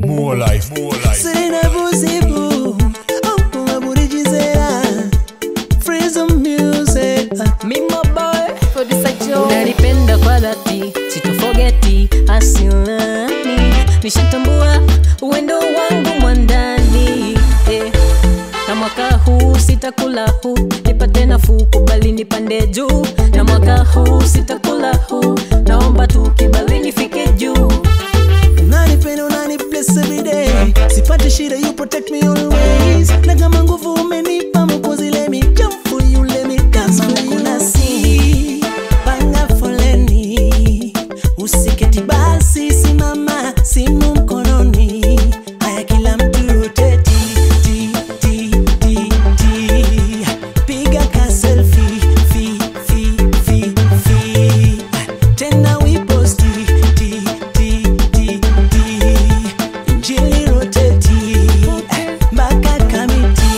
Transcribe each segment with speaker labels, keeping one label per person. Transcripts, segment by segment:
Speaker 1: More life, more life.
Speaker 2: Serena Buzibu, oh, Aburijizera, Freedom Music.
Speaker 3: Mima boy unanipenda kwa dhati sitofogeti asilani nishatambua uwendo wangu mwandani eh. na mwaka huu sitakula huu nipate nafuu kubali nipande juu na mwaka huu sitakula huu naomba tu kibali nifike juu
Speaker 2: Unanipenda, unanibless every day. Sipati shida, you protect me always. Na kama nguvu umenipa Mwokozi, let me jump for you, let me dance for you. Kuna si panga foleni, usiketi basi, simama, simu mkononi. Haya, kila mtu rotate, ti, ti, ti, ti. Piga ka selfie, fi, fi, fi, fi. Tena we post, ti, ti, ti, ti, ti. Injili rotate, mpaka kamiti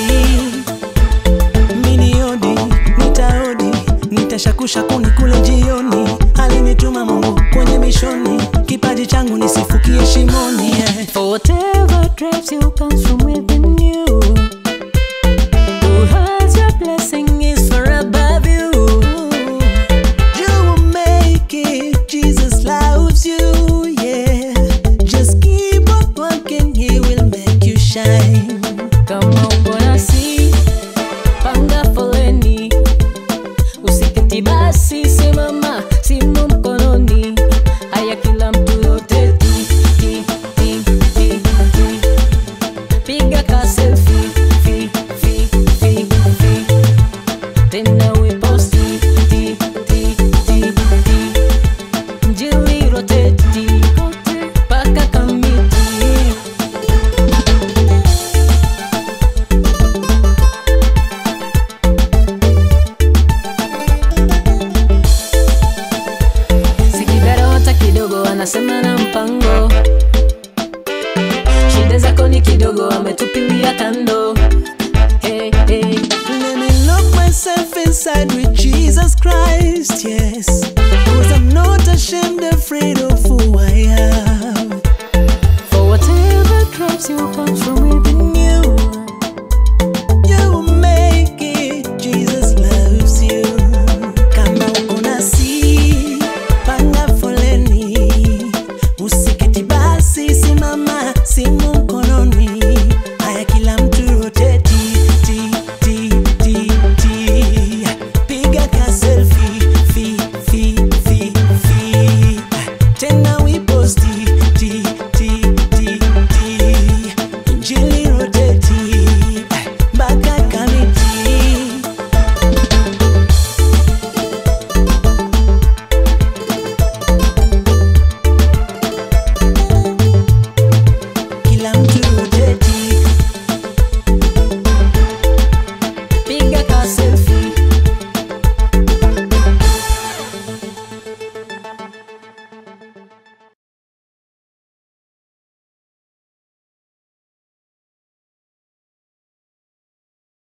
Speaker 2: miniodi nitaodi nitashakusha kuni kule jioni alinituma mungu kwenye mishoni kipaji changu nisifukie shimoni yeah.
Speaker 3: For whatever drives you comes from within you. Who has your blessing is far above you.
Speaker 2: You will make it, Jesus loves you, yeah. Just keep on working, He will make you shine.
Speaker 3: Kama uko nasi, panga foleni. Usiketi basi, simama, simu mkononi. Haya kila mtu yote ti, ti, ti, ti, ti. Piga ka selfie, fi, fi, fi, fi. Tena we post ti, ti, ti, ti, ti. Injili rotate, mpaka kamiti. sikidhara hata kidogo anasema na mpango shida zako ni kidogo ametupilia kando hey, hey.
Speaker 2: Let me lock myself inside with Jesus Christ, yes. Cause I'm not ashamed, afraid of who I am.
Speaker 3: for whatever drops you comes from within you
Speaker 2: You will make it, Jesus loves you. Kama uko nasi, panga foleni. Usiketi basi, simama, simu